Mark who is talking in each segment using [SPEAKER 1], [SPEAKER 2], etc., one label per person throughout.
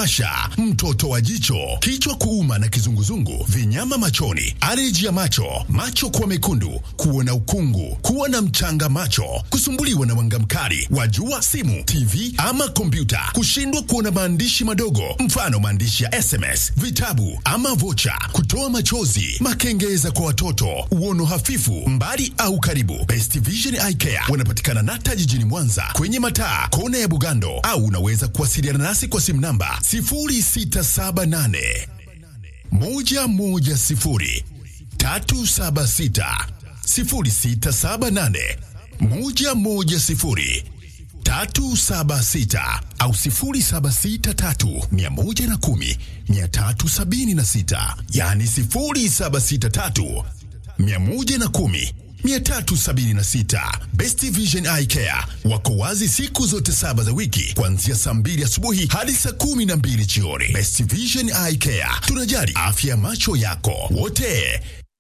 [SPEAKER 1] kuwasha, mtoto wa jicho, kichwa kuuma na kizunguzungu, vinyama machoni, aleji ya macho, macho kuwa mekundu, kuona ukungu, kuwa na mchanga macho, kusumbuliwa na mwanga mkali wa jua, simu, TV ama kompyuta, kushindwa kuona maandishi madogo, mfano maandishi ya SMS, vitabu ama vocha, kutoa machozi, makengeza kwa watoto, uono hafifu, mbali au karibu. Best Vision Eye Care wanapatikana Nata jijini Mwanza kwenye mataa kona ya Bugando, au unaweza kuwasiliana nasi kwa simu namba 0678 110 376 0678 110 376 au 0763 110 376, yani 0763 110 376. Best Vision Eye Care wako wazi siku zote saba za wiki kuanzia saa mbili asubuhi hadi saa kumi na mbili jioni. Best Vision Eye Care, tunajali afya ya macho yako wote.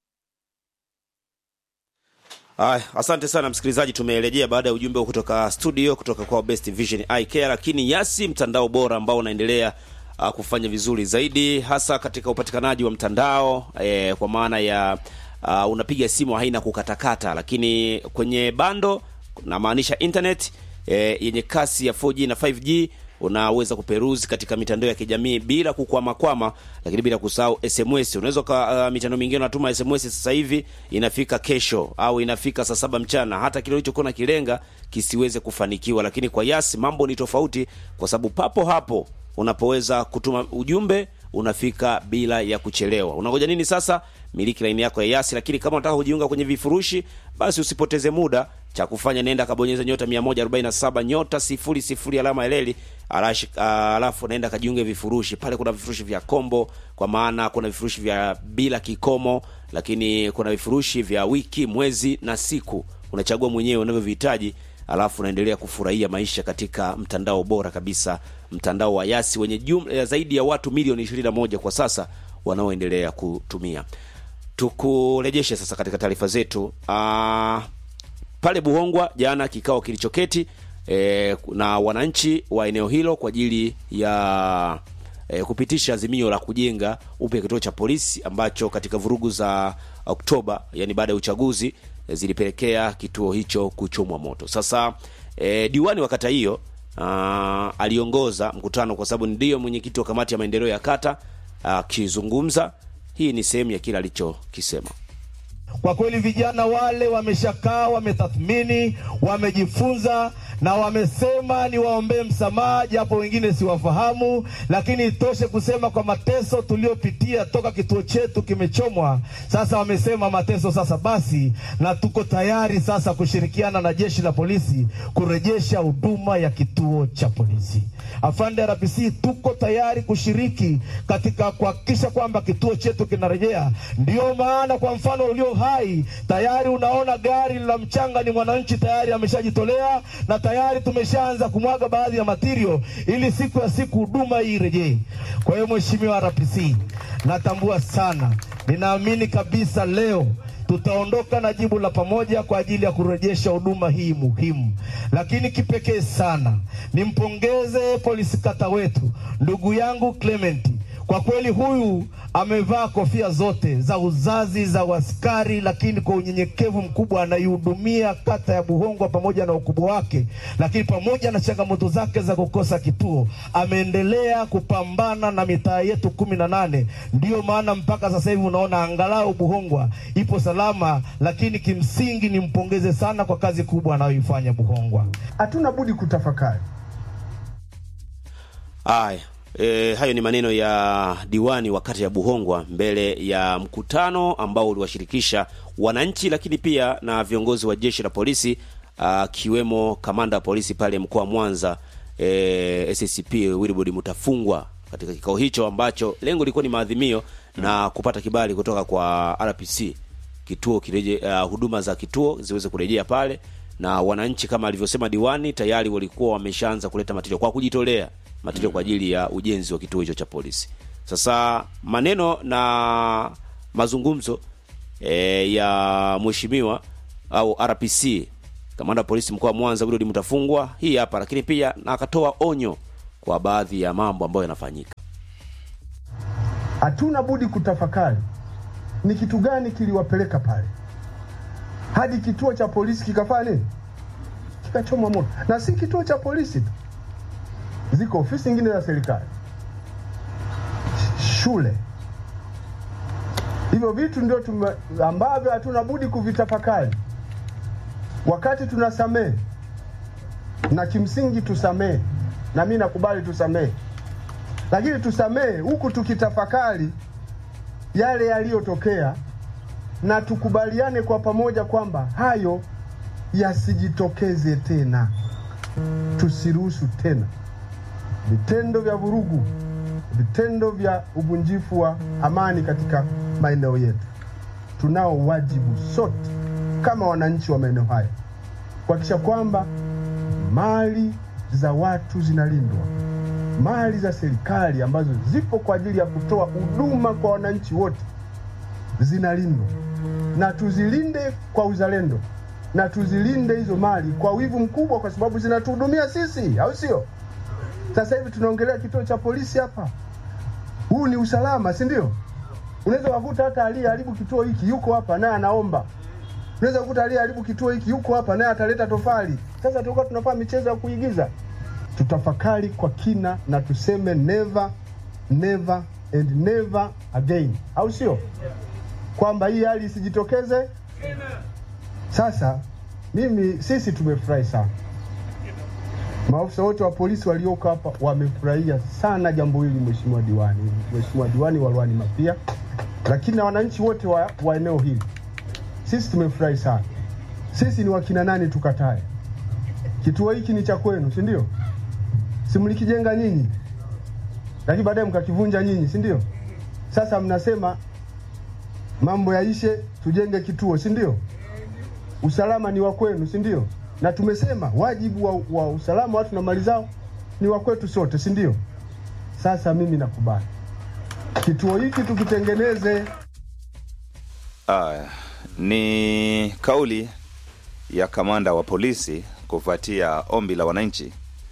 [SPEAKER 2] Aya, asante sana msikilizaji, tumerejea baada ya ujumbe kutoka studio kutoka kwa Best Vision Eye Care, lakini Yasi, mtandao bora ambao unaendelea uh, kufanya vizuri zaidi hasa katika upatikanaji wa mtandao eh, kwa maana ya uh, unapiga simu haina kukatakata, lakini kwenye bando namaanisha internet eh, yenye kasi ya 4G na 5G unaweza kuperuzi katika mitandao ya kijamii bila kukwamakwama, lakini bila kusahau SMS. Unaweza ka uh, mitandao mingine unatuma SMS sasa hivi inafika kesho au inafika saa saba mchana, hata kile ulichokuwa na kilenga kisiweze kufanikiwa. Lakini kwa Yas mambo ni tofauti, kwa sababu papo hapo unapoweza kutuma ujumbe unafika bila ya kuchelewa. Unangoja nini sasa? Miliki laini yako ya Yasi. Lakini kama unataka kujiunga kwenye vifurushi, basi usipoteze muda, cha kufanya nenda kabonyeza nyota 147 nyota 00 alama ya leli alash, uh, alafu naenda kajiunge vifurushi pale. Kuna vifurushi vya kombo, kwa maana kuna vifurushi vya bila kikomo, lakini kuna vifurushi vya wiki, mwezi na siku. Unachagua mwenyewe unavyovihitaji, alafu unaendelea kufurahia maisha katika mtandao bora kabisa, mtandao wa Yasi wenye jumla zaidi ya watu milioni 21 kwa sasa wanaoendelea kutumia. Tukurejeshe sasa katika taarifa zetu. Uh, pale Buhongwa jana kikao kilichoketi e, na wananchi wa eneo hilo kwa ajili ya e, kupitisha azimio la kujenga upya kituo cha polisi ambacho katika vurugu za Oktoba, yani baada ya uchaguzi e, zilipelekea kituo hicho kuchomwa moto. Sasa e, diwani wa kata hiyo aliongoza mkutano kwa sababu ndiyo mwenyekiti wa kamati ya maendeleo ya kata akizungumza. Hii ni sehemu ya kile alichokisema.
[SPEAKER 3] Kwa kweli vijana wale wameshakaa, wametathmini, wamejifunza na wamesema ni waombee msamaha, japo wengine siwafahamu, lakini itoshe kusema kwa mateso tuliopitia toka kituo chetu kimechomwa. Sasa wamesema mateso sasa basi, na tuko tayari sasa kushirikiana na jeshi la polisi kurejesha huduma ya kituo cha polisi. Afande RPC, tuko tayari kushiriki katika kuhakikisha kwamba kituo chetu kinarejea. Ndio maana kwa mfano ulio hai tayari unaona gari la mchanga, ni mwananchi tayari ameshajitolea na tayari tumeshaanza kumwaga baadhi ya matirio ili siku ya siku huduma hii irejee. Kwa hiyo Mheshimiwa RPC, natambua sana, ninaamini kabisa leo tutaondoka na jibu la pamoja kwa ajili ya kurejesha huduma hii muhimu. Lakini kipekee sana nimpongeze polisi kata wetu ndugu yangu Clement. Kwa kweli huyu amevaa kofia zote za uzazi za uaskari, lakini kwa unyenyekevu mkubwa anaihudumia kata ya Buhongwa pamoja na ukubwa wake, lakini pamoja na changamoto zake za kukosa kituo, ameendelea kupambana na mitaa yetu kumi na nane. Ndiyo maana mpaka sasa hivi unaona angalau Buhongwa ipo salama, lakini kimsingi nimpongeze sana kwa kazi kubwa anayoifanya Buhongwa.
[SPEAKER 4] Hatuna budi kutafakari
[SPEAKER 2] haya. E, hayo ni maneno ya diwani wa kata ya Buhongwa mbele ya mkutano ambao uliwashirikisha wananchi, lakini pia na viongozi wa jeshi la polisi akiwemo kamanda wa polisi pale mkoa wa Mwanza e, SCP Wilbrod Mutafungwa katika kikao hicho ambacho lengo lilikuwa ni maadhimio na kupata kibali kutoka kwa RPC kituo kireje, uh, huduma za kituo ziweze kurejea pale, na wananchi kama alivyosema diwani tayari walikuwa wameshaanza kuleta matirio kwa kujitolea matirio kwa ajili ya ujenzi wa kituo hicho cha polisi. Sasa maneno na mazungumzo e, ya mheshimiwa au RPC kamanda wa polisi mkoa wa Mwanza Wilbrod Mutafungwa hii hapa, lakini pia na akatoa onyo kwa baadhi ya mambo ambayo yanafanyika.
[SPEAKER 4] Hatuna budi kutafakari ni kitu gani kiliwapeleka pale hadi kituo cha polisi kikafanya nini, kikachomwa moto. Na si kituo cha polisi tu, ziko ofisi nyingine za serikali, shule. Hivyo vitu ndio tume, ambavyo hatuna budi kuvitafakari wakati tunasamehe, na kimsingi tusamehe, na mimi nakubali tusamehe, lakini tusamehe huku tukitafakari yale yaliyotokea na tukubaliane kwa pamoja kwamba hayo yasijitokeze tena, tusiruhusu tena vitendo vya vurugu, vitendo vya uvunjifu wa amani katika maeneo yetu. Tunao wajibu sote kama wananchi wa maeneo haya kuhakikisha kwamba mali za watu zinalindwa, mali za serikali ambazo zipo kwa ajili ya kutoa huduma kwa wananchi wote zinalindwa, na tuzilinde kwa uzalendo, na tuzilinde hizo mali kwa wivu mkubwa, kwa sababu zinatuhudumia sisi, au sio? Sasa hivi tunaongelea kituo cha polisi hapa, huu ni usalama, si ndio? Unaweza kukuta hata aliyeharibu kituo hiki yuko hapa naye anaomba. Unaweza kukuta aliyeharibu kituo hiki yuko hapa naye ataleta tofali. Sasa tulikuwa tunafanya michezo ya kuigiza. Tutafakari kwa kina na tuseme never never and never again, au sio? Kwamba hii hali isijitokeze. Sasa mimi sisi tumefurahi sana, maafisa wote wa polisi walioko hapa wamefurahia sana jambo hili, mheshimiwa diwani, mheshimiwa diwani wa Ruani Mapia, lakini na wananchi wote wa, wa eneo hili, sisi tumefurahi sana. Sisi ni wakina nani tukatae? Kituo hiki ni cha kwenu, si ndio? Si mlikijenga nyinyi, lakini baadaye mkakivunja nyinyi, si ndio? Sasa mnasema mambo yaishe, tujenge kituo, si ndio? Usalama ni wa kwenu, si ndio? Na tumesema wajibu wa, wa usalama watu na mali zao ni wa kwetu sote, si ndio? Sasa mimi nakubali kituo hiki tukitengeneze.
[SPEAKER 5] Aya, ni kauli ya kamanda wa polisi kufuatia ombi la wananchi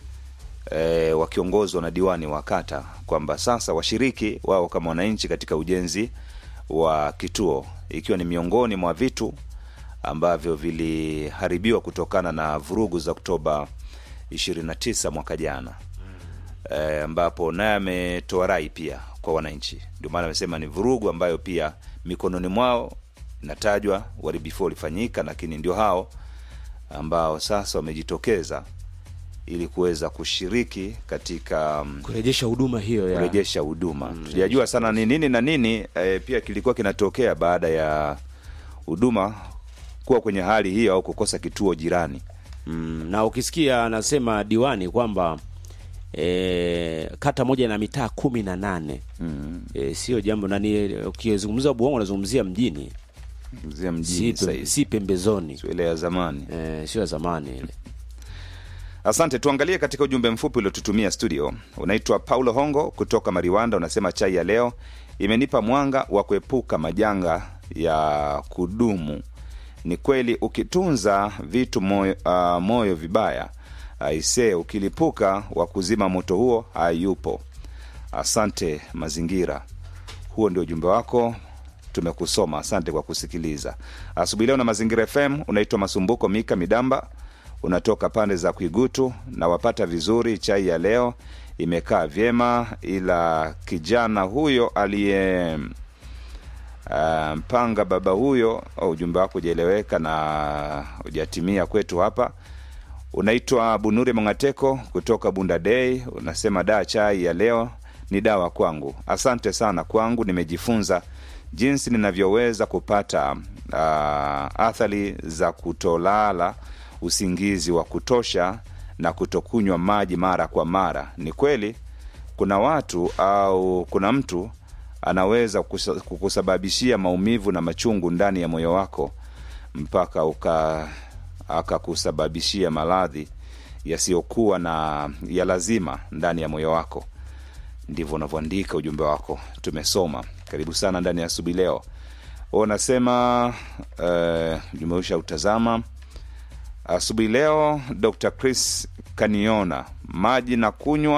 [SPEAKER 5] e, wakiongozwa na diwani wa kata kwamba sasa washiriki wao kama wananchi katika ujenzi wa kituo, ikiwa ni miongoni mwa vitu ambavyo viliharibiwa kutokana na vurugu za Oktoba 29 mwaka jana e, ambapo naye ametoa rai pia kwa wananchi. Ndio maana amesema ni vurugu ambayo pia mikononi mwao inatajwa uharibifu ulifanyika, lakini ndio hao ambao sasa wamejitokeza ili kuweza kushiriki katika mm,
[SPEAKER 2] Kurejesha huduma hiyo ya
[SPEAKER 5] kurejesha huduma. Tujajua sana ni nini na nini e, pia kilikuwa kinatokea baada ya huduma kuwa kwenye hali hiyo au kukosa kituo jirani.
[SPEAKER 2] mm, na ukisikia anasema diwani kwamba e, kata moja na mitaa kumi na nane
[SPEAKER 5] Mm.
[SPEAKER 2] e, sio jambo nani. Ukizungumza Buongo unazungumzia mjini,
[SPEAKER 5] Mzee
[SPEAKER 2] si,
[SPEAKER 5] mjini
[SPEAKER 2] pem,
[SPEAKER 5] saizi
[SPEAKER 2] si pembezoni
[SPEAKER 5] sio ile ya zamani.
[SPEAKER 2] e, sio ya zamani ile.
[SPEAKER 5] Asante. Tuangalie katika ujumbe mfupi uliotutumia studio. Unaitwa Paulo Hongo kutoka Mariwanda, unasema chai ya leo imenipa mwanga wa kuepuka majanga ya kudumu. Ni kweli ukitunza vitu moyo, uh, moyo vibaya aisee, ukilipuka wa kuzima moto huo hayupo. Asante mazingira. Huo ndio ujumbe wako, tumekusoma. Asante kwa kusikiliza asubuhi leo na Mazingira FM. Unaitwa Masumbuko Mika Midamba, unatoka pande za Kwigutu na wapata vizuri. Chai ya leo imekaa vyema, ila kijana huyo aliye uh, mpanga baba huyo, au ujumbe wako hujaeleweka na hujatimia kwetu hapa. Unaitwa Bunure Mongateko kutoka Bunda Day, unasema daa, chai ya leo ni dawa kwangu. Asante sana, kwangu nimejifunza jinsi ninavyoweza kupata uh, athari za kutolala usingizi wa kutosha na kutokunywa maji mara kwa mara. Ni kweli kuna watu au kuna mtu anaweza kusa- kukusababishia maumivu na machungu ndani ya moyo wako mpaka uka akakusababishia maradhi yasiyokuwa na ya lazima ndani ya moyo wako. Ndivyo unavyoandika ujumbe wako, tumesoma. Karibu sana ndani ya asubuhi leo. Unasema uh, ujumbe usha utazama asubuhi leo. Dr Chris kaniona maji na kunywa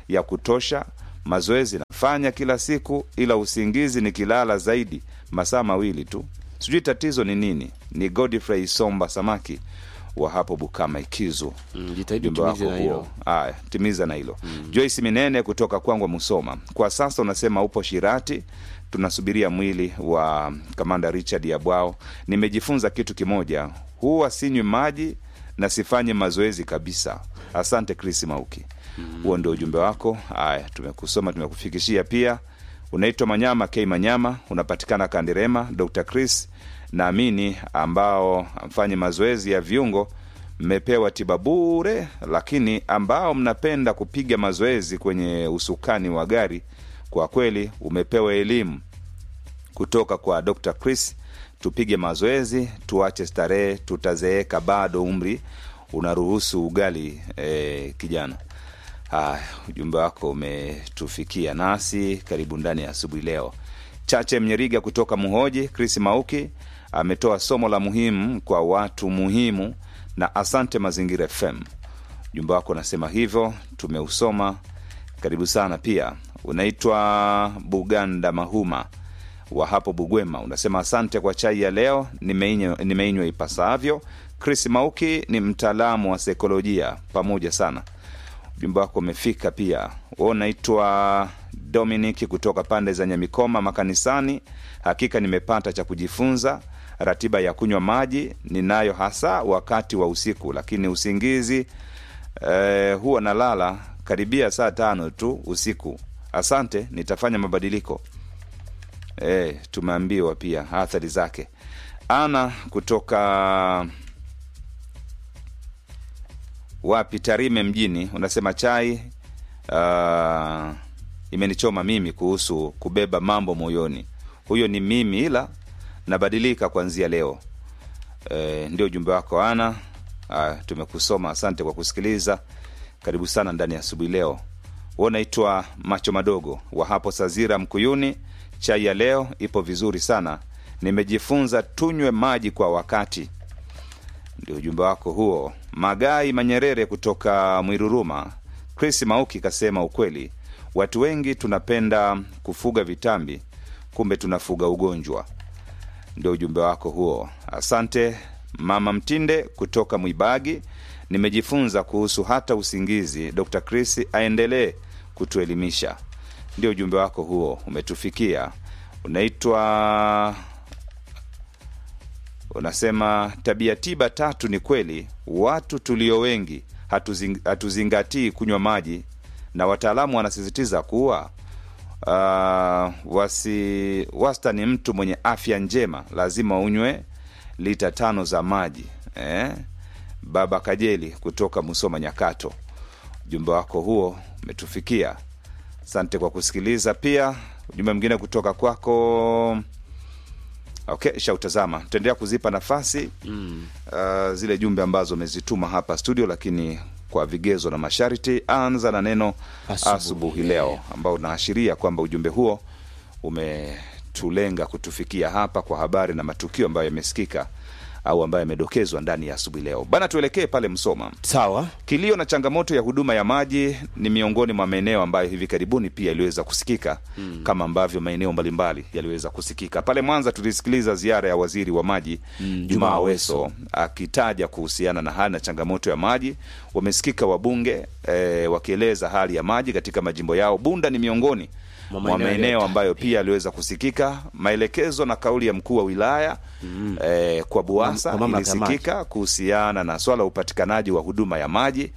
[SPEAKER 5] ya kutosha mazoezi nafanya kila siku ila usingizi nikilala zaidi masaa mawili tu sijui tatizo ni nini ni godfrey somba samaki wa hapo bukama ikizu
[SPEAKER 2] Mm, jitahidi
[SPEAKER 5] ujumbe
[SPEAKER 2] utimize
[SPEAKER 5] wako
[SPEAKER 2] na hilo.
[SPEAKER 5] huo aya timiza na hilo mm. joyce minene kutoka kwangwa musoma kwa sasa unasema upo shirati tunasubiria mwili wa kamanda richard yabwao nimejifunza kitu kimoja huwa sinywi maji na sifanye mazoezi kabisa asante chris mauki huo mm. ndio ujumbe wako aya tumekusoma tumekufikishia pia unaitwa manyama k manyama unapatikana kandirema dr chris naamini ambao mfanye mazoezi ya viungo mmepewa tiba bure lakini ambao mnapenda kupiga mazoezi kwenye usukani wa gari kwa kweli umepewa elimu kutoka kwa dr chris tupige mazoezi tuache starehe tutazeeka bado umri unaruhusu ugali eh, kijana haya ujumbe wako umetufikia nasi karibu ndani ya asubuhi leo chache mnyeriga kutoka muhoji chris mauki ametoa somo la muhimu kwa watu muhimu na asante mazingira fm ujumbe wako unasema hivyo tumeusoma karibu sana pia unaitwa buganda mahuma wa hapo bugwema unasema asante kwa chai ya leo nimeinywa nimeinywa ipasavyo chris mauki ni mtaalamu wa saikolojia pamoja sana ujumbe wako umefika pia Wewe unaitwa dominic kutoka pande za nyamikoma makanisani hakika nimepata cha kujifunza ratiba ya kunywa maji ninayo hasa wakati wa usiku lakini usingizi eh, huwa nalala karibia saa tano tu usiku asante nitafanya mabadiliko eh, tumeambiwa pia athari zake ana kutoka wapi tarime mjini unasema chai uh, imenichoma mimi kuhusu kubeba mambo moyoni huyo ni mimi ila nabadilika kuanzia leo e, ndio ujumbe wako ana uh, tumekusoma asante kwa kusikiliza karibu sana ndani ya asubuhi leo Wewe unaitwa macho madogo wa hapo sazira mkuyuni chai ya leo ipo vizuri sana nimejifunza tunywe maji kwa wakati ndio ujumbe wako huo magai manyerere kutoka mwiruruma chris mauki kasema ukweli watu wengi tunapenda kufuga vitambi kumbe tunafuga ugonjwa ndio ujumbe wako huo asante mama mtinde kutoka mwibagi nimejifunza kuhusu hata usingizi dr chris aendelee kutuelimisha ndio ujumbe wako huo umetufikia unaitwa unasema tabia tiba tatu ni kweli watu tulio wengi hatuzing, hatuzingatii kunywa maji na wataalamu wanasisitiza kuwa uh, wasi wastani mtu mwenye afya njema lazima unywe lita tano za maji eh? baba kajeli kutoka musoma nyakato ujumbe wako huo umetufikia asante kwa kusikiliza pia ujumbe mwingine kutoka kwako okay shautazama tutaendelea kuzipa nafasi mm. uh, zile jumbe ambazo umezituma hapa studio lakini kwa vigezo na masharti anza na neno
[SPEAKER 2] Asubuhi
[SPEAKER 5] asubuhi leo ambao unaashiria kwamba ujumbe huo umetulenga kutufikia hapa kwa habari na matukio ambayo yamesikika au ambayo yamedokezwa ndani ya asubuhi leo bana tuelekee pale msoma
[SPEAKER 2] sawa
[SPEAKER 5] kilio na changamoto ya huduma ya maji ni miongoni mwa maeneo ambayo hivi karibuni pia yaliweza kusikika mm. kama ambavyo maeneo mbalimbali yaliweza kusikika pale mwanza tulisikiliza ziara ya waziri wa maji mm, jumaa aweso akitaja kuhusiana na hali na changamoto ya maji wamesikika wabunge eh, wakieleza hali ya maji katika majimbo yao bunda ni miongoni
[SPEAKER 2] Mwa
[SPEAKER 5] mwa
[SPEAKER 2] maeneo
[SPEAKER 5] maeneo
[SPEAKER 2] yaliyotajwa
[SPEAKER 5] ambayo pia yaliweza kusikika maelekezo na kauli ya mkuu wa wilaya mm. eh, kwa buasa
[SPEAKER 2] Kwa mamlaka ya maji.
[SPEAKER 5] ilisikika kuhusiana na swala la upatikanaji wa huduma ya maji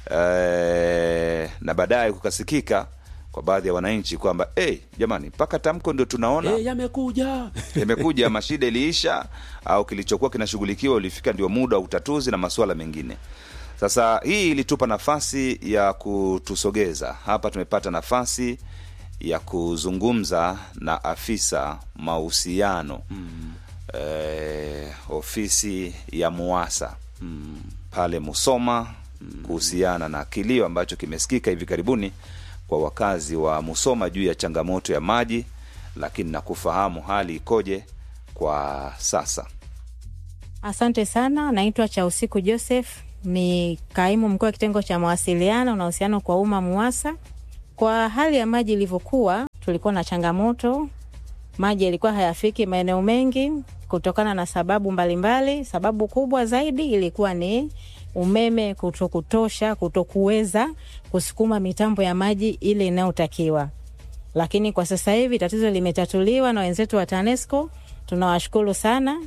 [SPEAKER 5] eh, na baadaye kukasikika kwa baadhi ya wananchi kwamba hey, jamani mpaka tamko ndio tunaona
[SPEAKER 2] Eh, yamekuja
[SPEAKER 5] imekuja mashida iliisha au kilichokuwa kinashughulikiwa ulifika ndio muda wa utatuzi na masuala mengine sasa hii ilitupa nafasi ya kutusogeza hapa tumepata nafasi ya kuzungumza na afisa mahusiano mm. eh, ofisi ya muasa mm. pale musoma kuhusiana na kilio ambacho kimesikika hivi karibuni kwa wakazi wa musoma juu ya changamoto ya maji lakini na kufahamu hali ikoje kwa sasa
[SPEAKER 6] Asante sana, naitwa cha usiku Joseph, ni kaimu mkuu wa kitengo cha mawasiliano na uhusiano kwa umma MUWASA. Kwa hali ya maji ilivyokuwa, tulikuwa na changamoto, maji yalikuwa hayafiki maeneo mengi kutokana na sababu mbalimbali mbali. Sababu kubwa zaidi ilikuwa ni umeme kutokutosha, kutokuweza kusukuma mitambo ya maji ile inayotakiwa. Lakini kwa sasa hivi tatizo limetatuliwa na wenzetu wa TANESCO, tunawashukuru sana.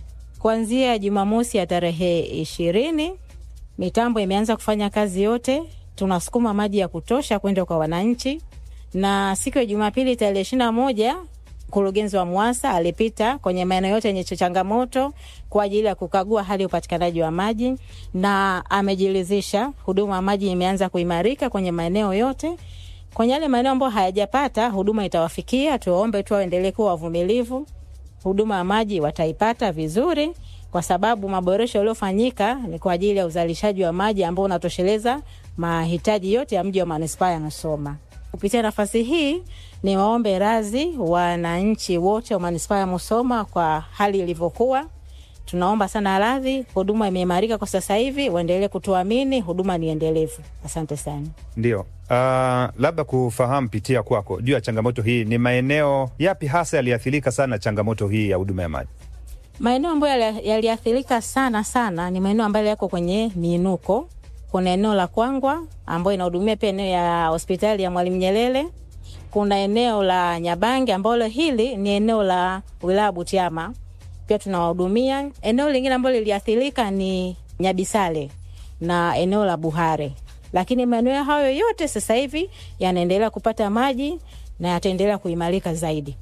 [SPEAKER 6] Kuanzia Jumamosi ya tarehe ishirini mitambo imeanza kufanya kazi yote, tunasukuma maji ya kutosha kwenda kwa wananchi, na siku ya Jumapili tarehe ishirini na moja mkurugenzi wa MUWASA alipita kwenye maeneo yote yenye changamoto kwa ajili ya kukagua hali ya upatikanaji wa maji na amejiridhisha huduma ya maji imeanza kuimarika kwenye maeneo yote. Kwenye yale maeneo ambayo hayajapata huduma itawafikia, tuwaombe tu waendelee kuwa wavumilivu. Huduma ya maji wataipata vizuri, kwa sababu maboresho yaliyofanyika ni kwa ajili ya uzalishaji wa maji ambao unatosheleza mahitaji yote ya mji wa manispaa ya Musoma. Kupitia nafasi hii ni waombe radhi wananchi wote wa manispaa ya Musoma kwa hali ilivyokuwa. Tunaomba sana radhi, huduma imeimarika kwa sasa hivi, waendelee kutuamini, huduma ni endelevu. Asante sana.
[SPEAKER 7] Ndio. Uh, labda kufahamu pitia kwako juu ya changamoto hii, ni maeneo yapi hasa yaliathirika sana changamoto hii ya huduma ya maji?
[SPEAKER 6] Maeneo ambayo yaliathirika sana sana ni maeneo ambayo yako kwenye miinuko. Kuna eneo la Kwangwa ambayo inahudumia pia eneo ya hospitali ya Mwalimu Nyerere. Kuna eneo la Nyabange ambalo hili ni eneo la wilaya Butiama, pia tunawahudumia. Eneo lingine ambalo liliathirika ni Nyabisale na eneo la Buhare, lakini maeneo hayo yote sasa hivi yanaendelea kupata maji na yataendelea kuimarika zaidi.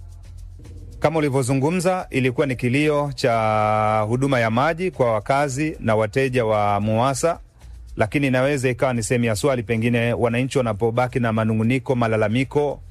[SPEAKER 7] Kama ulivyozungumza, ilikuwa ni kilio cha huduma ya maji kwa wakazi na wateja wa MUWASA, lakini inaweza ikawa ni sehemu ya swali, pengine wananchi wanapobaki na manunguniko, malalamiko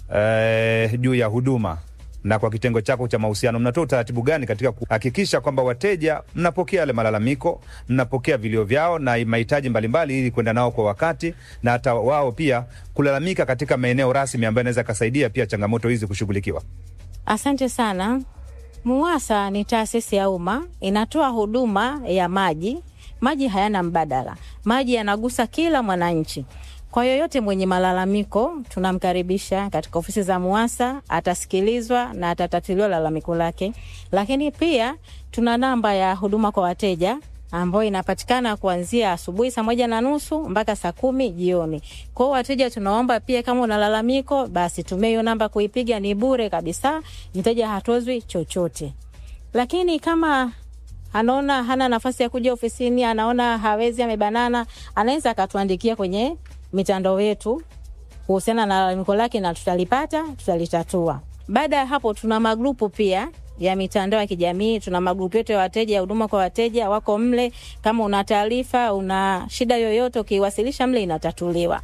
[SPEAKER 7] eh, juu ya huduma na kwa kitengo chako cha mahusiano mnatoa utaratibu gani katika kuhakikisha kwamba wateja mnapokea yale malalamiko, mnapokea vilio vyao na mahitaji mbalimbali, ili kwenda nao kwa wakati, na hata wao pia kulalamika katika maeneo rasmi ambayo inaweza kasaidia pia changamoto hizi kushughulikiwa?
[SPEAKER 6] Asante sana. MUWASA ni taasisi ya umma, inatoa huduma ya maji. Maji hayana mbadala, maji yanagusa kila mwananchi. Kwa yoyote mwenye malalamiko, tunamkaribisha katika ofisi za MUWASA, atasikilizwa na atatatuliwa lalamiko lake. Lakini pia tuna namba ya huduma kwa wateja ambayo inapatikana kuanzia asubuhi saa moja na nusu mpaka saa kumi jioni. Kwao wateja, tunaomba pia kama una lalamiko, basi tumia hiyo namba kuipiga, ni bure kabisa, mteja hatozwi chochote. Lakini kama anaona hana nafasi ya kuja ofisini, anaona hawezi, amebanana, anaweza akatuandikia kwenye mitandao yetu kuhusiana na lalamiko lake na tutalipata, tutalitatua. Baada ya hapo, tuna magrupu pia ya mitandao ya kijamii. Tuna magrupu yetu ya wateja ya huduma kwa wateja, wako mle. Kama una taarifa, una shida yoyote, ukiwasilisha mle inatatuliwa.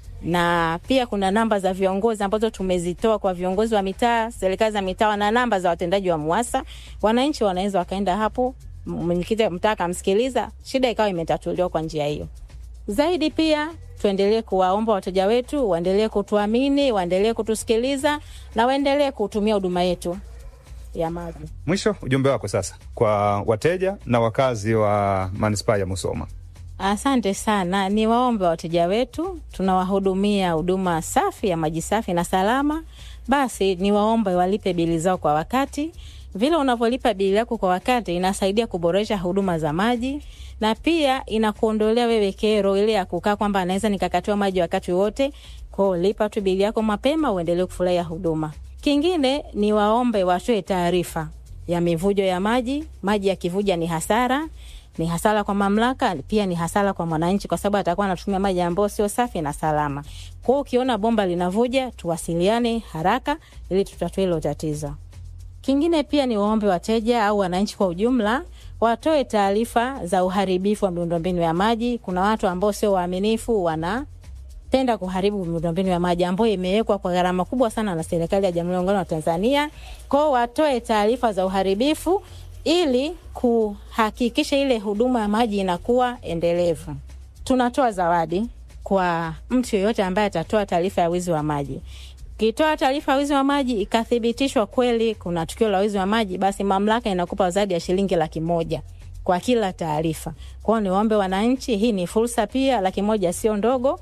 [SPEAKER 6] Na pia kuna namba za viongozi ambazo tumezitoa kwa viongozi wa mitaa, serikali za mitaa, na namba za watendaji wa MUWASA. Wananchi wanaweza wakaenda hapo, mwenyekiti wa mtaa akamsikiliza, shida ikawa imetatuliwa kwa njia hiyo. Zaidi pia tuendelee kuwaomba wateja wetu waendelee kutuamini, waendelee kutusikiliza na waendelee kutumia huduma yetu ya maji.
[SPEAKER 7] Mwisho, ujumbe wako sasa kwa wateja na wakazi wa manispaa ya Musoma.
[SPEAKER 6] Asante sana, ni waombe wateja wetu, tunawahudumia huduma safi ya maji safi na salama. Basi ni waombe walipe bili zao kwa wakati. Vile unavyolipa bili yako kwa wakati, inasaidia kuboresha huduma za maji na pia inakuondolea wewe kero ile ya kukaa kwamba anaweza nikakatiwa maji wakati wote. Kwao lipa tu bili yako mapema, uendelee kufurahia huduma. Kingine ni waombe watoe taarifa ya mivujo ya maji. Maji yakivuja ni hasara, ni hasara kwa mamlaka, pia ni hasara kwa mwananchi, kwa sababu atakuwa anatumia maji ambayo sio safi na salama. Kwa hiyo ukiona bomba linavuja, tuwasiliane haraka ili tutatue hilo tatizo. Kingine pia ni waombe wateja au wananchi kwa ujumla watoe taarifa za uharibifu wa miundombinu ya maji. Kuna watu ambao sio waaminifu, wanapenda kuharibu miundombinu ya maji ambayo imewekwa kwa gharama kubwa sana na serikali ya Jamhuri ya Muungano wa Tanzania. Kwao watoe taarifa za uharibifu ili kuhakikisha ile huduma ya maji inakuwa endelevu. Tunatoa zawadi kwa mtu yeyote ambaye atatoa taarifa ya wizi wa maji. Ukitoa taarifa ya wizi wa maji ikathibitishwa kweli kuna tukio la wizi wa maji, basi mamlaka inakupa zawadi ya shilingi laki moja kwa kila taarifa. Kwao niwaombe wananchi, hii ni fursa pia, laki moja sio ndogo.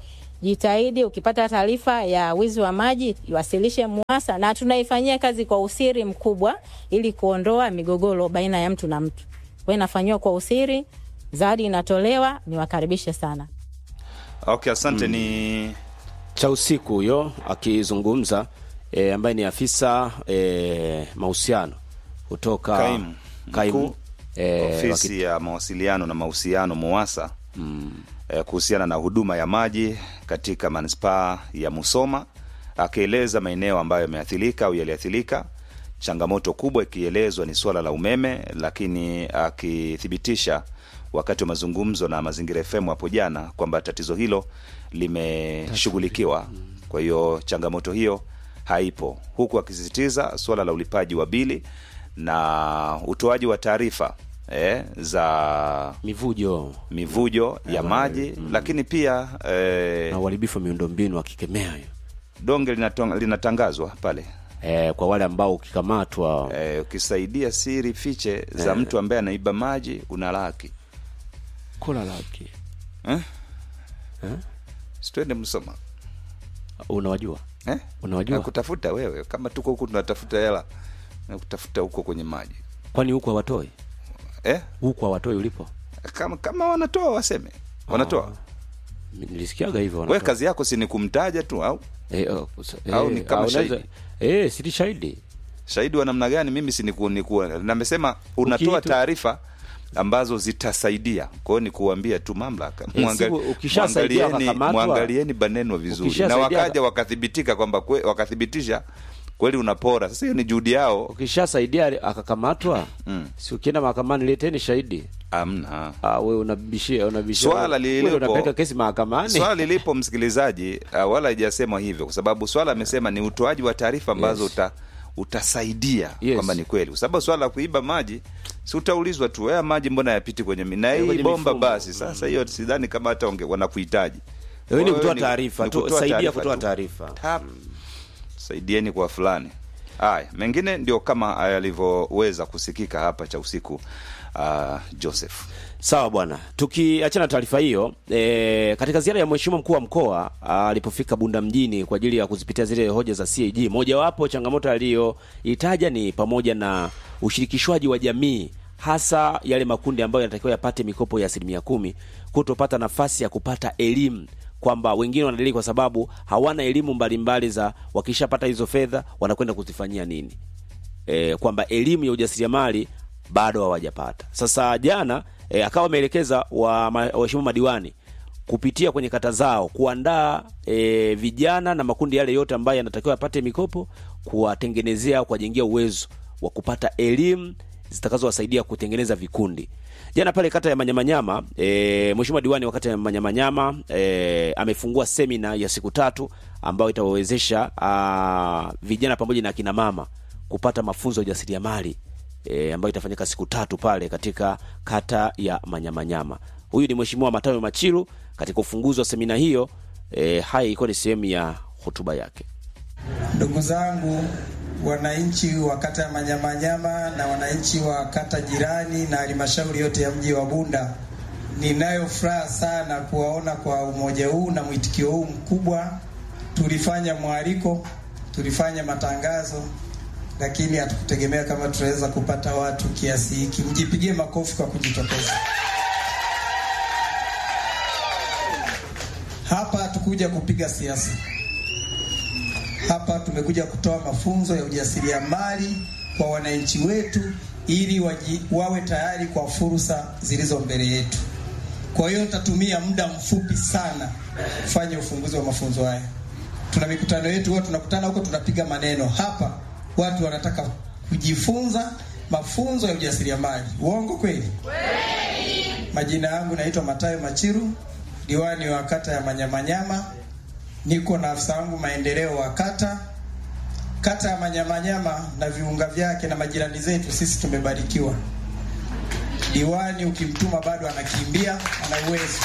[SPEAKER 6] Jitahidi ukipata taarifa ya wizi wa maji iwasilishe MUWASA, na tunaifanyia kazi kwa usiri mkubwa ili kuondoa migogoro baina ya mtu na mtu. Kwa hiyo inafanyiwa kwa usiri, zawadi inatolewa, niwakaribishe sana.
[SPEAKER 5] Okay, asante. Ni
[SPEAKER 2] cha usiku huyo akizungumza e, ambaye ni afisa e, mahusiano kutoka
[SPEAKER 5] Kaimu
[SPEAKER 2] kaimu
[SPEAKER 5] mkuu
[SPEAKER 2] e,
[SPEAKER 5] ofisi ya mawasiliano na mahusiano MUWASA eh, kuhusiana na huduma ya maji katika manispaa ya Musoma, akieleza maeneo ambayo yameathirika au yaliathirika. Changamoto kubwa ikielezwa ni suala la umeme, lakini akithibitisha wakati wa mazungumzo na Mazingira FM hapo jana kwamba tatizo hilo limeshughulikiwa. Kwa hiyo changamoto hiyo haipo, huku akisisitiza suala la ulipaji wa bili na utoaji wa taarifa eh, za
[SPEAKER 2] mivujo
[SPEAKER 5] mivujo ya maji lakini pia eh,
[SPEAKER 2] na uharibifu wa miundombinu akikemea hiyo
[SPEAKER 5] donge linatong- linatangazwa pale
[SPEAKER 2] e, kwa wale ambao ukikamatwa
[SPEAKER 5] eh, ukisaidia siri fiche za mtu ambaye anaiba maji una laki
[SPEAKER 2] kula laki
[SPEAKER 5] eh?
[SPEAKER 2] Eh?
[SPEAKER 5] Situende Msoma
[SPEAKER 2] unawajua
[SPEAKER 5] eh?
[SPEAKER 2] Unawajua?
[SPEAKER 5] kutafuta wewe kama tuko huku tunatafuta hela na kutafuta huko kwenye maji
[SPEAKER 2] kwani huku hawatoi
[SPEAKER 5] eh?
[SPEAKER 2] huku hawatoi ulipo
[SPEAKER 5] kama, kama wanatoa waseme wanatoa
[SPEAKER 2] nilisikiaga hivyo
[SPEAKER 5] we
[SPEAKER 2] wanatoa.
[SPEAKER 5] kazi yako si ni kumtaja tu au
[SPEAKER 2] Eh, oh, sa-
[SPEAKER 5] Au
[SPEAKER 2] eh,
[SPEAKER 5] ni kama
[SPEAKER 2] au unaweza-
[SPEAKER 5] shahidi?
[SPEAKER 2] eh, si ni shahidi
[SPEAKER 5] shahidi wa namna gani mimi si niku, niku, namesema unatoa
[SPEAKER 2] Ukiitu-
[SPEAKER 5] taarifa ambazo zitasaidia kwa hiyo ni kuambia tu mamlaka
[SPEAKER 2] Eh,
[SPEAKER 5] Muangali-
[SPEAKER 2] siku ukishasaidia
[SPEAKER 5] muangalieni-
[SPEAKER 2] wakakamatwa-
[SPEAKER 5] muangalieni baneno vizuri na
[SPEAKER 2] Ukishasaidia
[SPEAKER 5] wakaja
[SPEAKER 2] waka-
[SPEAKER 5] wakathibitika kwamba kwe, wakathibitisha kweli unapora sasa hiyo ni juhudi yao
[SPEAKER 2] ukishasaidia akakamatwa
[SPEAKER 5] Mm.
[SPEAKER 2] si ukienda mahakamani leteni shahidi
[SPEAKER 5] amna
[SPEAKER 2] ah, we unabishia unabishia
[SPEAKER 5] Swala
[SPEAKER 2] Wewe
[SPEAKER 5] lililopo-
[SPEAKER 2] unapeleka kesi mahakamani
[SPEAKER 5] swala lilipo msikilizaji uh, wala haijasemwa hivyo kwa sababu swala amesema ni utoaji wa taarifa ambazo
[SPEAKER 2] Yes.
[SPEAKER 5] uta, utasaidia
[SPEAKER 2] Yes.
[SPEAKER 5] kwamba ni kweli kwa sababu swala la kuiba maji si utaulizwa tu haya maji mbona yapiti kwenye mi- na hii
[SPEAKER 2] kwenye
[SPEAKER 5] bomba
[SPEAKER 2] mifumo.
[SPEAKER 5] basi sasa hiyo sidhani kama hata wange- wanakuhitaji
[SPEAKER 2] Wewe ni
[SPEAKER 5] Kwa
[SPEAKER 2] kutoa
[SPEAKER 5] hiyo
[SPEAKER 2] taarifa
[SPEAKER 5] ni
[SPEAKER 2] tu,
[SPEAKER 5] kutoa
[SPEAKER 2] saidia
[SPEAKER 5] taarifa
[SPEAKER 2] kutoa
[SPEAKER 5] tu.
[SPEAKER 2] taarifa.
[SPEAKER 5] Tap. saidieni kwa fulani haya mengine ndio kama yalivyoweza kusikika hapa cha usiku uh, joseph
[SPEAKER 2] Sawa bwana, tukiachana na taarifa hiyo e, katika ziara ya mheshimiwa mkuu wa mkoa ah, alipofika Bunda mjini kwa ajili ya kuzipitia zile hoja za CAG, mojawapo changamoto aliyoitaja ni pamoja na ushirikishwaji wa jamii, hasa yale makundi ambayo yanatakiwa yapate mikopo ya asilimia kumi kutopata nafasi ya kupata elimu kwamba wengine wanadili kwa sababu hawana elimu mbalimbali za wakishapata hizo fedha wanakwenda kuzifanyia nini e, kwamba elimu ya ujasiriamali bado hawajapata. Sasa jana e, akawa ameelekeza wa ma- waheshimiwa madiwani kupitia kwenye kata zao kuandaa e, vijana na makundi yale yote ambayo yanatakiwa yapate mikopo, kuwatengenezea kuwajengia uwezo wa kupata elimu zitakazowasaidia kutengeneza vikundi. Jana pale kata ya Manyamanyama e, mheshimiwa diwani wa kata ya Manyamanyama e, amefungua semina ya siku tatu ambayo itawawezesha ah, vijana pamoja na akina mama kupata mafunzo ya ujasiriamali e, ambayo itafanyika siku tatu pale katika kata ya Manyamanyama. Huyu ni mheshimiwa Matayo Machilu katika ufunguzi wa semina hiyo. E, haya ilikuwa ni sehemu ya hotuba yake.
[SPEAKER 8] Ndugu zangu wananchi wa kata ya Manyamanyama na wananchi wa kata jirani na halmashauri yote ya mji wa Bunda, ninayo furaha sana kuwaona kwa umoja huu na mwitikio huu mkubwa. Tulifanya mwaliko, tulifanya matangazo, lakini hatukutegemea kama tutaweza kupata watu kiasi hiki. Mjipigie makofi kwa kujitokeza. Hapa hatukuja kupiga siasa. Hapa tumekuja kutoa mafunzo ya ujasiriamali kwa wananchi wetu ili waji, wawe tayari kwa fursa zilizo mbele yetu. Kwa hiyo nitatumia muda mfupi sana kufanya ufunguzi wa mafunzo haya. Tuna mikutano yetu, huwa tunakutana huko, tunapiga maneno. Hapa watu wanataka kujifunza mafunzo ya ujasiriamali. Uongo kweli? Majina yangu naitwa Matayo Machiru, diwani wa kata ya Manyamanyama. Niko na afisa wangu maendeleo wa kata. Kata ya Manyamanyama na viunga vyake na majirani zetu, sisi tumebarikiwa. Diwani ukimtuma bado anakimbia, ana uwezo.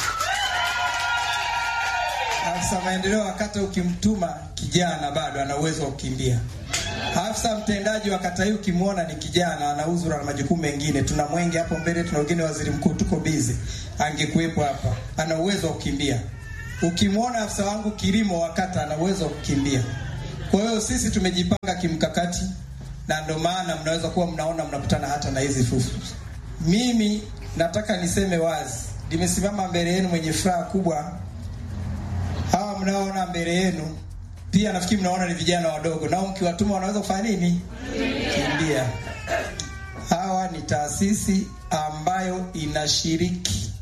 [SPEAKER 8] Afisa maendeleo wa kata ukimtuma kijana, bado ana uwezo wa kukimbia. Afisa mtendaji wa kata hii ukimwona ni kijana, ana uzuri na majukumu mengine. Tuna Mwenge hapo mbele, tuna wengine, waziri mkuu, tuko bize, angekuwepo hapa, ana uwezo wa kukimbia. ukimwona afisa wangu kilimo wa kata ana uwezo wa kukimbia. Kwa hiyo sisi tumejipanga kimkakati, na ndio maana mnaweza kuwa mnaona mnakutana hata na hizi fufu. Mimi nataka niseme wazi, nimesimama mbele yenu mwenye furaha kubwa. Hawa mnaoona mbele yenu pia nafikiri mnaona ni vijana wadogo, nao mkiwatuma wanaweza kufanya nini? Kimbia. Hawa ni taasisi ambayo inashiriki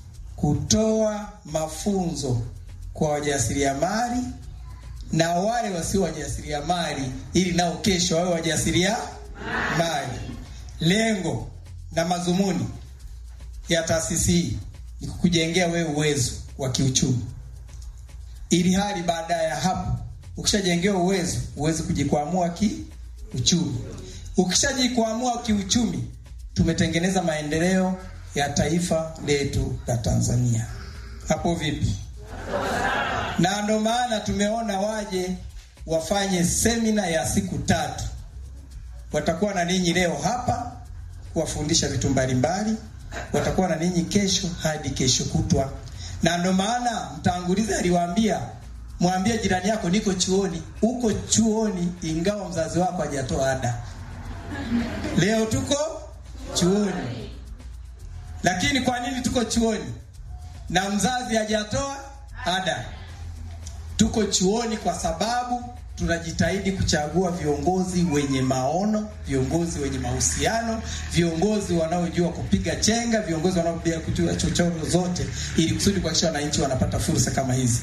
[SPEAKER 8] kutoa mafunzo kwa wajasiriamali na wale wasio wajasiriamali, ili nao kesho wawe wajasiriamali. Lengo na madhumuni ya taasisi hii ni kukujengea wewe uwezo wa kiuchumi, ili hali baada ya hapo ukishajengewa uwezo uweze kujikwamua kiuchumi. Ukishajikwamua kiuchumi, tumetengeneza maendeleo ya taifa letu la Tanzania. Hapo vipi? Na ndo maana tumeona waje wafanye semina ya siku tatu. Watakuwa na ninyi leo hapa kuwafundisha vitu mbalimbali, watakuwa na ninyi kesho hadi kesho kutwa. Na ndo maana mtangulizi aliwaambia mwambie jirani yako niko chuoni. Uko chuoni ingawa mzazi wako hajatoa ada. Leo tuko chuoni, lakini kwa nini tuko chuoni na mzazi hajatoa ada? Tuko chuoni kwa sababu tunajitahidi kuchagua viongozi wenye maono, viongozi wenye mahusiano, viongozi wanaojua kupiga chenga, viongozi wanaojua kujua chochoro zote, ili kusudi kuhakikisha wananchi wanapata fursa kama hizi.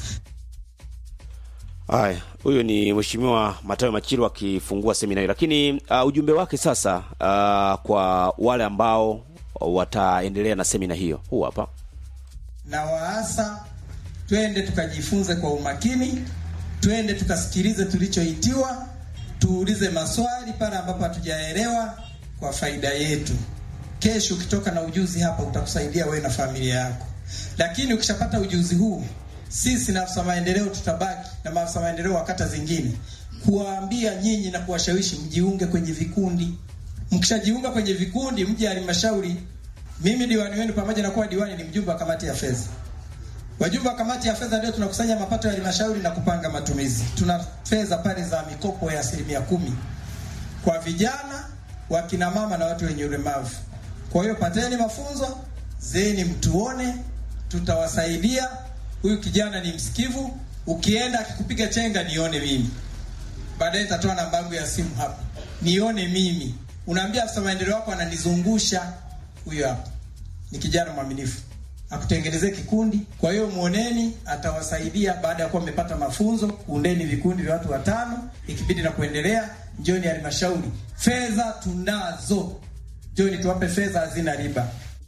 [SPEAKER 2] Haya, huyu ni Mheshimiwa Matayo Machiru akifungua semina hii, lakini uh, ujumbe wake sasa uh, kwa wale ambao wataendelea na semina hiyo huu hapa.
[SPEAKER 8] na waasa twende tukajifunze kwa umakini, twende tukasikilize tulichoitiwa, tuulize maswali pale ambapo hatujaelewa kwa faida yetu. Kesho ukitoka na ujuzi hapa utakusaidia wewe na familia yako, lakini ukishapata ujuzi huu, sisi na afisa maendeleo tutabaki na maafisa maendeleo wa kata zingine kuwaambia nyinyi na kuwashawishi mjiunge kwenye vikundi. Mkishajiunga kwenye vikundi, mje halmashauri. Mimi diwani wenu pamoja na kuwa diwani ni mjumbe wa kamati ya fedha. Wajumbe wa kamati ya fedha ndio tunakusanya mapato ya halmashauri na kupanga matumizi. Tuna fedha pale za mikopo ya asilimia kumi kwa vijana, wakina mama na watu wenye ulemavu. Kwa hiyo pateni mafunzo zeni, mtuone, tutawasaidia. Huyu kijana ni msikivu, ukienda akikupiga chenga nione mimi, baadaye nitatoa namba yangu ya simu hapa, nione mimi. Unaambia afisa maendeleo wako ananizungusha, huyo hapa ni kijana mwaminifu akutengenezee kikundi. Kwa hiyo muoneni, atawasaidia baada ya kuwa mmepata mafunzo. Kuundeni vikundi vya watu watano, ikibidi na kuendelea. Njoni halmashauri, fedha tunazo, njoni tuwape fedha, hazina riba.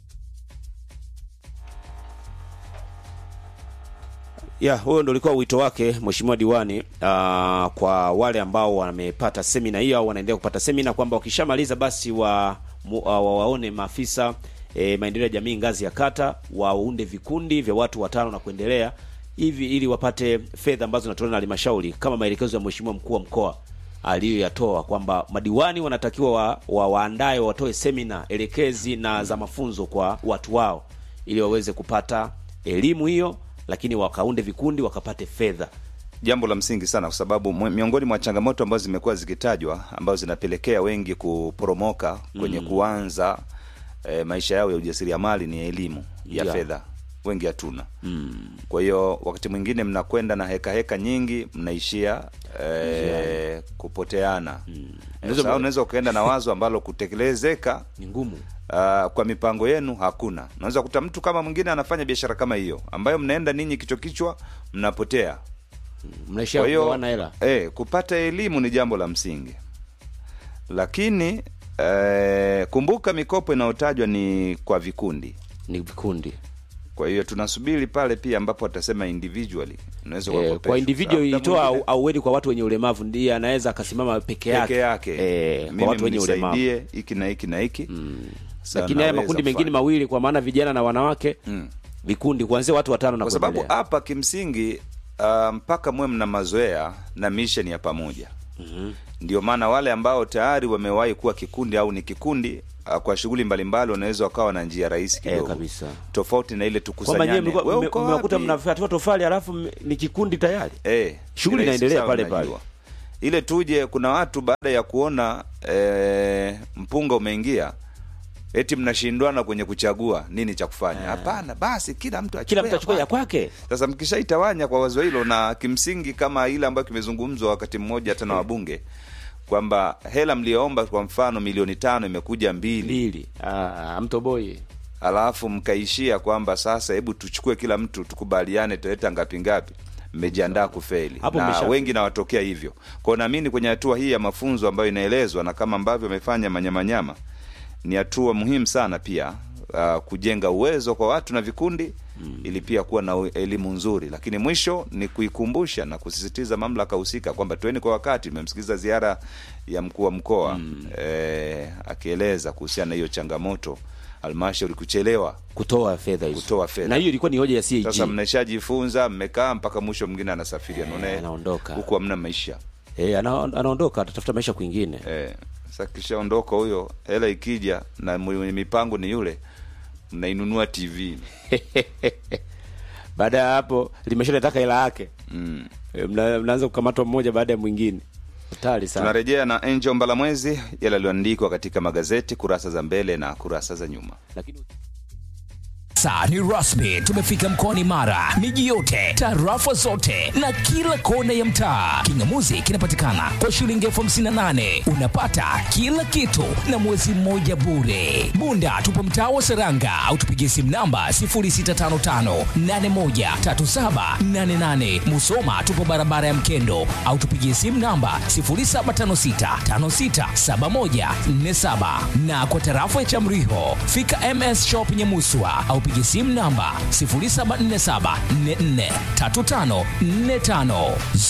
[SPEAKER 2] Ya, huyo ndo ulikuwa wito wake Mheshimiwa diwani uh, kwa wale ambao wamepata semina hiyo au wanaendelea kupata semina kwamba wakishamaliza basi wa, mu, uh, wa waone maafisa e, maendeleo ya jamii ngazi ya kata waunde vikundi vya watu watano na kuendelea hivi ili wapate fedha ambazo zinatolewa na halmashauri kama maelekezo ya Mheshimiwa mkuu wa mkoa aliyoyatoa kwamba madiwani wanatakiwa wa, wa, waandae watoe semina elekezi na za mafunzo kwa watu wao ili waweze kupata elimu hiyo, lakini wakaunde vikundi wakapate fedha.
[SPEAKER 5] jambo la msingi sana kwa sababu mwe- miongoni mwa changamoto ambazo zimekuwa zikitajwa ambazo zinapelekea wengi kuporomoka kwenye kuanza e, maisha yao ya ujasiriamali ni elimu ya
[SPEAKER 2] Yeah.
[SPEAKER 5] fedha wengi hatuna kwa hiyo wakati mwingine mnakwenda na heka heka nyingi mnaishia e, kupoteana mm. unaweza ukaenda na wazo ambalo kutekelezeka
[SPEAKER 2] Ni ngumu.
[SPEAKER 5] uh, kwa mipango yenu hakuna unaweza kuta mtu kama mwingine anafanya biashara kama hiyo ambayo mnaenda ninyi kichwa kichwa mnapotea
[SPEAKER 2] Mnaishia
[SPEAKER 5] kwa hiyo
[SPEAKER 2] kugawana hela.
[SPEAKER 5] eh, kupata elimu ni jambo la msingi, lakini eh, kumbuka mikopo inayotajwa ni kwa vikundi.
[SPEAKER 2] Ni vikundi.
[SPEAKER 5] Kwa hiyo tunasubiri pale pia ambapo watasema individually unaweza
[SPEAKER 2] Eh,
[SPEAKER 5] ukakopeshwa.
[SPEAKER 2] kwa individual
[SPEAKER 5] Muda
[SPEAKER 2] ilitoa
[SPEAKER 5] mwingine
[SPEAKER 2] au aueni kwa watu wenye ulemavu ndiye anaweza akasimama peke yake.
[SPEAKER 5] peke yake
[SPEAKER 2] Eh,
[SPEAKER 5] mimi
[SPEAKER 2] kwa watu wenye ulemavu.
[SPEAKER 5] mnisaidie hiki na hiki na hiki Sasa
[SPEAKER 2] Lakini haya
[SPEAKER 5] naweza
[SPEAKER 2] makundi mengine
[SPEAKER 5] kufanya.
[SPEAKER 2] mawili kwa maana vijana na wanawake
[SPEAKER 5] Mm.
[SPEAKER 2] vikundi kuanzia watu watano na
[SPEAKER 5] kwa sababu
[SPEAKER 2] kuendelea.
[SPEAKER 5] hapa kimsingi uh, mpaka mwe mna mazoea na mission ya pamoja mm-hmm. ndio maana wale ambao tayari wamewahi kuwa kikundi au ni kikundi uh, kwa shughuli mbalimbali wanaweza wakawa na njia rahisi
[SPEAKER 2] Eh,
[SPEAKER 5] kidogo
[SPEAKER 2] kabisa.
[SPEAKER 5] tofauti na ile
[SPEAKER 2] kwamba nyewe
[SPEAKER 5] tukusanyane
[SPEAKER 2] mlikuwa-
[SPEAKER 5] Wewe
[SPEAKER 2] mme-
[SPEAKER 5] uko
[SPEAKER 2] mmekuta
[SPEAKER 5] wapi?
[SPEAKER 2] mnafyatua tofali alafu mme- ni kikundi tayari
[SPEAKER 5] Eh,
[SPEAKER 2] Shughuli
[SPEAKER 5] ni rahisi
[SPEAKER 2] inaendelea
[SPEAKER 5] sana,
[SPEAKER 2] pale
[SPEAKER 5] unajua.
[SPEAKER 2] pale.
[SPEAKER 5] ile tuje kuna watu baada ya kuona eh, mpunga umeingia eti mnashindwana kwenye kuchagua nini cha kufanya hapana basi kila mtu
[SPEAKER 2] kila
[SPEAKER 5] achukue
[SPEAKER 2] mtu achukue ya kwake
[SPEAKER 5] sasa mkishaitawanya kwa wazo hilo na kimsingi kama ile ambayo kimezungumzwa wakati mmoja hata na wabunge kwamba hela mlioomba kwa mfano milioni tano imekuja mbili
[SPEAKER 2] mbili Ah, mtoboi
[SPEAKER 5] alafu mkaishia kwamba sasa hebu tuchukue kila mtu tukubaliane tuleta ngapi ngapi mmejiandaa kufeli
[SPEAKER 2] Hapo
[SPEAKER 5] na
[SPEAKER 2] mmesha-
[SPEAKER 5] wengi nawatokea hivyo kwao naamini kwenye hatua hii ya mafunzo ambayo inaelezwa na kama ambavyo amefanya manyamanyama ni hatua muhimu sana pia uh, kujenga uwezo kwa watu na vikundi mm. ili pia kuwa na u- elimu nzuri lakini mwisho ni kuikumbusha na kusisitiza mamlaka husika kwamba tueni kwa wakati tumemsikiliza ziara ya mkuu wa mkoa mm. eh, akieleza kuhusiana na hiyo changamoto halmashauri kuchelewa
[SPEAKER 2] kutoa fedha hizo
[SPEAKER 5] Kutoa fedha.
[SPEAKER 2] na hiyo ilikuwa ni hoja ya CAG
[SPEAKER 5] sasa mnaishajifunza mmekaa mpaka mwisho mwingine anasafiri anaone
[SPEAKER 2] anaondoka.
[SPEAKER 5] huku hamna maisha
[SPEAKER 2] eh, ana, anaondoka atatafuta maisha kwingine
[SPEAKER 5] eh, sasa kishaondoka huyo hela ikija na mwenye mipango ni yule mnainunua tv
[SPEAKER 2] baada ya hapo limeshaletaka hela yake
[SPEAKER 5] mm.
[SPEAKER 2] Eh, mna, mnaanza kukamatwa mmoja baada ya mwingine hatari sana
[SPEAKER 5] tunarejea na angel mbalamwezi yale yaliyoandikwa katika magazeti kurasa za mbele na kurasa za nyuma
[SPEAKER 2] lakini
[SPEAKER 9] Sasa ni rasmi, tumefika mkoani Mara, miji yote, tarafa zote na kila kona ya mtaa. Kingamuzi kinapatikana kwa shilingi elfu hamsini na nane unapata kila kitu na mwezi mmoja bure. Bunda tupo mtaa wa Seranga au tupigie simu namba 0655813788. Musoma tupo barabara ya Mkendo au tupigie simu namba 0756567147 na kwa tarafa ya Chamriho fika MS Shop Nyamuswa au pigie simu namba 0747443545.